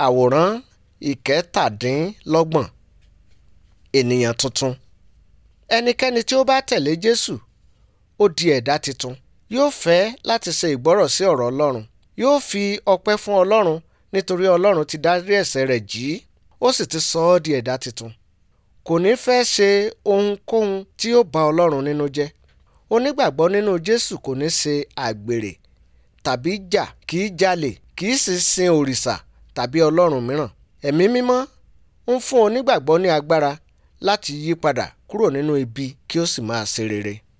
àwòrán ìkẹtàdínlọ́gbọ̀n ènìyàn tuntun ẹnikẹ́ni tí ó bá tẹ̀lé jésù ó di ẹ̀dá tuntun yóò fẹ́ láti ṣe ìgbọ́rọ̀ sí ọ̀rọ̀ ọlọ́run yóò fi ọpẹ́ fún ọlọ́run nítorí ọlọ́run ti dárí ẹ̀ṣẹ̀ rẹ̀ jì í ó sì ti sọ ọ́ di ẹ̀dá tuntun kò ní fẹ́ ṣe ohunkóhun tí yóò bà ọlọ́run nínú jẹ́ onígbàgbọ́ nínú jésù kò ní ṣe àgbèrè tàbí jà kì í jalè kì í sì sin òrìṣà tàbí ọlọ́run mìíràn ẹ̀mí mímọ́ ń fún onígbàgbọ́ ní agbára láti yí padà kúrò nínú ibi kí ó sì máa ṣe rere